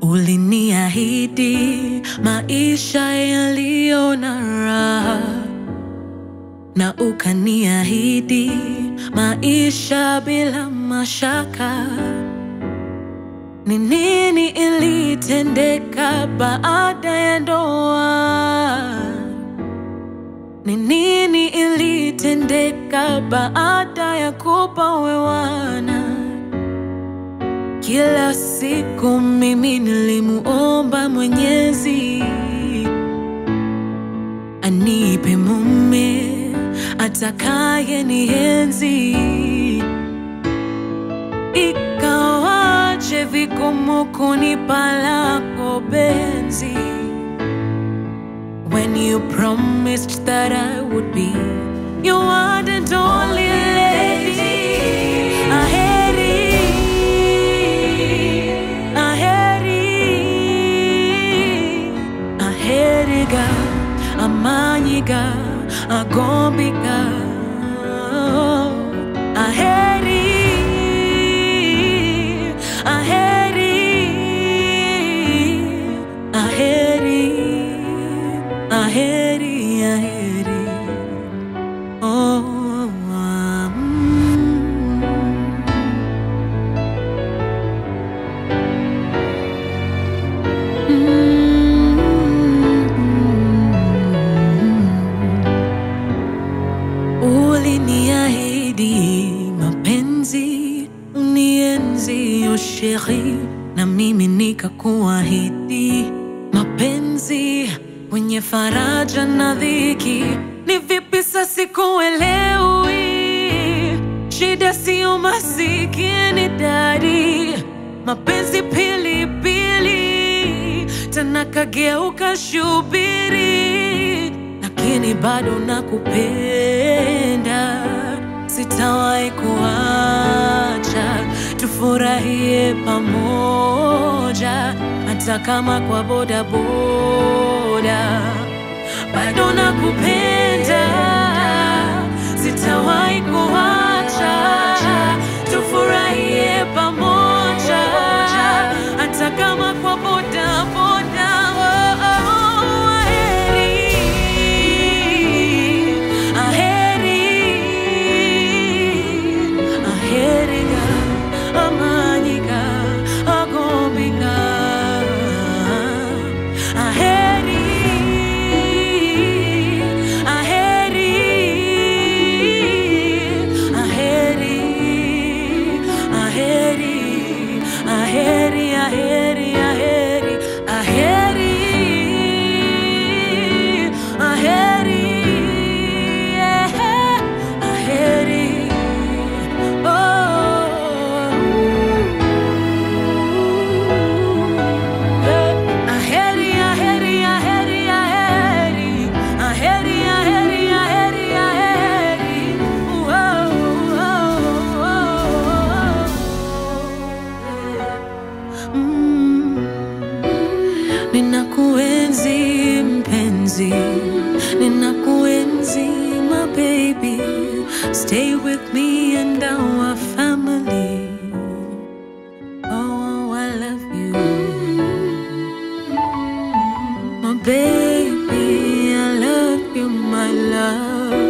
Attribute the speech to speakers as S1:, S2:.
S1: Uliniahidi maisha yaliyo na raha, na ukaniahidi maisha bila mashaka. Ni nini ilitendeka baada ya ndoa? Ni nini ilitendeka baada ya kupowewana? Kila siku mimi nilimuomba Mwenyezi anipe mume atakaye nienzi, ikawaje vigumu kunipa lako benzi when you promised that I would be your one and only lady. Aheri, aheri, aheriga, amanyiga, agombiga. Aheri, aheri, aheri, aheri, aheri. Oh, um, Uliniahidi mapenzi unienzi, oh sheri, na mimi nikakuahidi mapenzi wenye faraja na dhiki. Ni vipi sasa sikuelewi? Shida sio masikini dadi, mapenzi pilipili, tena kageuka shubiri, lakini bado nakupenda, sitawahi kuacha, tufurahie pamoja, hata kama kwa bodaboda bado nakupenda, sitawahi kuacha, tufurahie pamoja, hata kama kwa boda boda. Oh, oh, aheri, aheri, aheriga, amanyiga, agombiga, aheri, aheri, aheri, aheri, aheri, aheri, aheri, aheri, aheri, yeah, aheri, oh. Aheri, aheri, aheri, aheri, aheri, aheri, aheri, aheri. Whoa, whoa, whoa. Mm. Ninakuenzi mpenzi, ninakuenzi my baby. Stay with me and our family. Oh, I love you. My baby, I love you, my love.